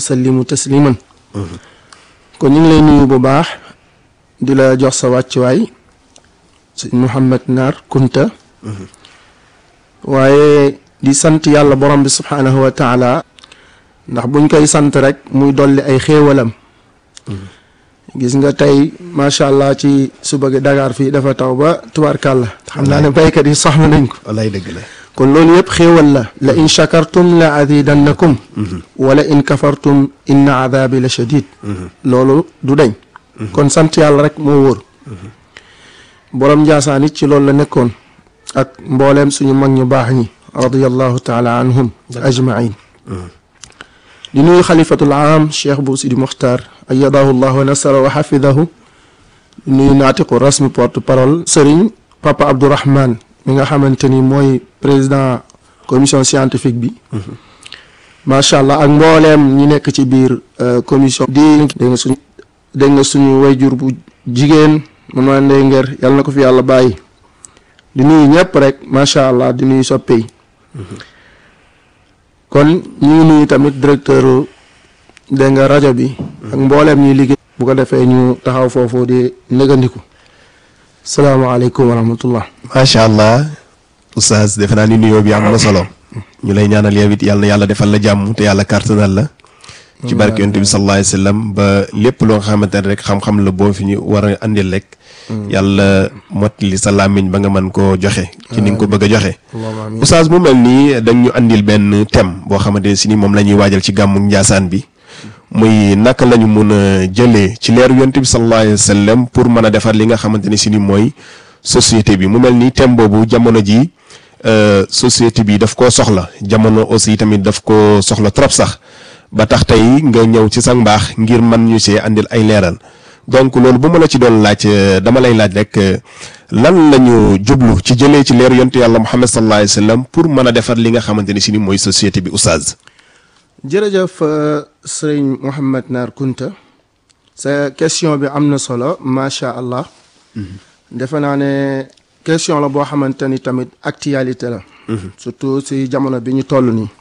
sallimu tasliman kon ñu ngi lay nuyu bu baax di la jox sa wàccuwaay sëñ Mouhamed Naar Kunta waaye di sant yàlla borom bi subhaanahu wa taala ndax buñ koy sant rek muy dolli ay xéewalam gis nga tey macha allah ci suba gi Dakar fii dafa taw ba tubaarkàlla xam naa ne baykat yi soxla nañ ko wallaay dëgg la kon loolu yëpp xéewal la la in shakartum la azidannakum wala in kafartum inna adabi la shadid loolu du dañ kon sant yàlla rek moo wóor borom njaasaan it ci loolu la nekkoon ak mbooleem suñu mag ñu baax ñi radiallahu taala anhum ajmain di nuyu xalifatul aam cheikh bu sidi muxtar ayadahu llah wa nasara wa xafidahu di nuyu naatiqu rasmi porte parole sëriñ papa abdourahman mi nga xamante ni mooy président commission scientifique bi macha allah ak mbooleem ñi nekk ci biir commission di dégg nga suñu dégg nga suñu wayjur bu jigéen man maa ndey nger yàlla na ko fi yàlla bàyyi di nuyu ñëpp rek macha allah di nuyu soppe yi kon ñu ngi nuyu tamit directeur dégg nga rajo bi ak mbooleem ñuy liggéey bu ko defee ñu taxaw foofu di négandiku salaamaaleykum wa rahmatullah macha allah oustaz defe naa ni nuyoo bi am na solo ñu lay ñaanal yow it yàlla na yàlla defal la jàmm te yàlla kàttanal la ci barke yonent bi sallallahu alayhi wa sallam ba lépp loo nga xamante ne rek xam-xam la boo fi ñu war a andil rek yàlla mottali sa làmmiñ ba nga mën koo joxe ci ni nga ko bëgg a joxe oustaz mu mel nii dañ ñu andil benn thème boo xamante ne si ni moom la ñuy waajal ci gàmmu njaasaan bi muy naka la ñu mun a jëlee ci leeru yonent bi sallallahu alayhi wa sallam pour mën a defar li nga xamante ne si ni mooy société bi mu mel ni thème boobu jamono ji société bi daf koo soxla jamono aussi tamit daf ko soxla trop sax ba tax tey nga ñëw ci sa mbaax ngir man ñu see andil ay leeral donc loolu bu ma la ci doon laaj dama lay laaj rek lan la ñu jublu ci jëlee ci leeru yonent yàlla Muhammad sallallahu alayhi wa sallam pour mën a defar li nga xamante ni si ni mooy société bi oustaz. jërëjëf sëriñ Mouhamed Naar Kunta sa question bi am na solo macha allah. defe naa ne question la boo xamante ni tamit actualité la. surtout si jamono bi ñu toll nii.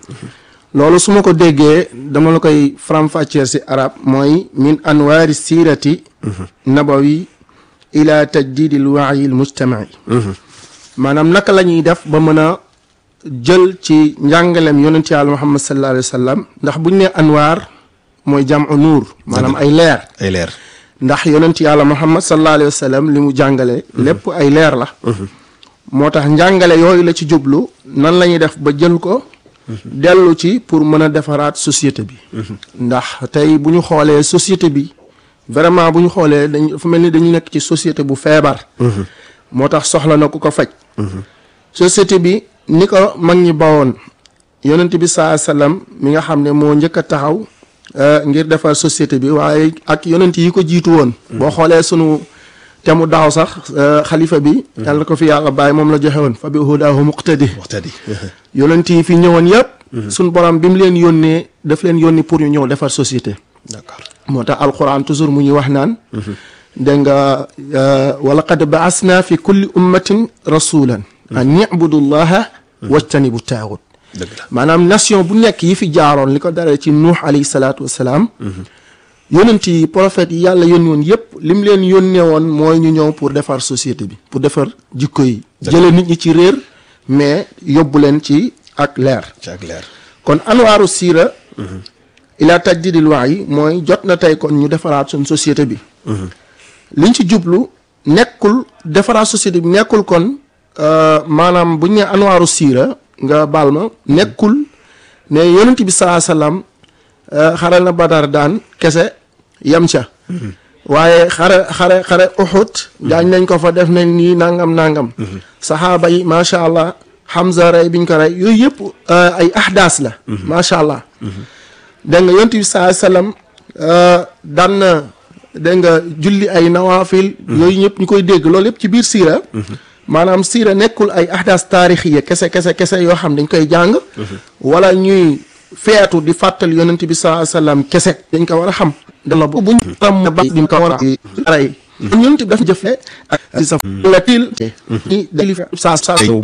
loolu su ma ko déggee dama la koy faram-fàcceel si arab mooy min anwaari siirati nabawi ila tajdidi l waayi l mujtamaci maanaam naka la ñuy def ba mën a jël ci njàngaleem yonent yàlla muhammad sallallahu alayhi wa sallam ndax buñ ne anwaar mooy jamu nuur maanaam ay leer ay leer ndax yonent yàlla muhammad sallallahu alayhi wa sallam li mu jàngale lépp ay leer la moo tax njàngale yooyu la ci jublu nan la ñuy def ba jël ko dellu ci pour mën a defaraat société bi ndax tey bu ñu xoolee société bi vraiment bu ñu xoolee dañ dafa mel ni dañu nekk ci société bu feebar moo tax soxla na ku ko faj société bi ni ko mag ñi bawoon yonent bi saa sallam mi nga xam ne moo njëkk a taxaw ngir defar société bi waaye ak yonent yi ko jiitu woon boo xoolee sunu te mu daaw sax xalifa bi yàlla ko fi yàlla bàyyi moom la joxe woon fa bi hudaahu muqtadi muqtadi yonent yi fi ñëwoon yëpp suñ borom bi mu leen yónnee daf leen yónni pour ñu ñëw defar société d'accord moo tax alquran toujours mu ñuy wax naan dégg nga wa laqad baasna fi kulli ummatin rasulan an ibudu llaha wajtanibu taagut dëgg la maanaam nation bu nekk yi fi jaaroon li ko daree ci nuux alayhi salaatu wassalaam yonent yi prophètes yi yàlla yónni woon yëpp li mu leen yónnee woon mooy ñu ñëw pour defar société bi pour defar jikko yi jële nit ñi ci réer mais yóbbu leen ci ak leer ci ak leer kon anwaaru siira ila tajdidil waay mooy jot na tey kon ñu defaraat suñ société bi liñ ci jublu nekkul defaraat société bi nekkul kon maanaam bu ñu nee anwaaru siira nga baal ma nekkul ne yonent bi saa salaam xare na badar daan kese yam ca waaye xare xare xare uxut gaañ nañ ko fa def nañ nii nangam nangam saxaaba yi macha allah Hamza rey biñ ko rey yooyu yëpp ay ahdaas la macha allah dégg nga yonent bi saa sallam daan na dégg nga julli ay nawaafil yooyu ñëpp ñu koy dégg loolu yëpp ci biir siira maanaam siira nekkul ay ahdaas taarixiya kese kese kese yoo xam dañ koy jàng wala ñuy feetu di fàttali yonent bi saa sallam kese dañ ko war a xam dala bu buñ tam ba diñ ko war a rey yonent bi dafa jëfee ak sa la til ni dali saa saa